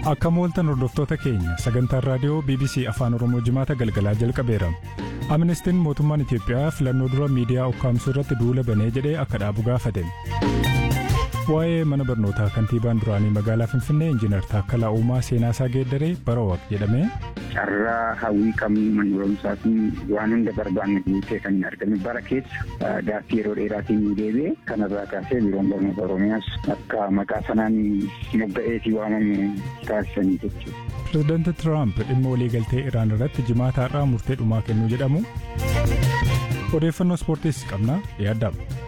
Akka mooltan hordoftoota keenya sagantaan raadiyoo BBC Afaan Oromoo jimaata galgalaa jalqabeera. Amnestiin mootummaan Itiyoophiyaa filannoo dura miidiyaa ukkaamsuu irratti duula banee jedhee akka dhaabu gaafate. Waa'ee mana barnootaa kantiibaan duraanii magaalaa Finfinnee Injiinar Taakkalaa Uumaa seenaasaa geeddaree bara waq jedhame. Carraa hawwii qabnu mana barumsaa fi waan hunda barbaanne guutee kan hin argamne bara keessa gaaffii yeroo dheeraatiin nu deebi'e kanarraa kaasee biiroon barnoota Oromiyaas akka maqaa sanaan mogga'eetii waamamu taasisanii jechuudha. Pireezidaanti Tiraamp dhimma waliigaltee Iraan irratti jimaata har'aa murtee dhumaa kennuu jedhamu. Odeeffannoo ispoortiis qabna yaaddamu.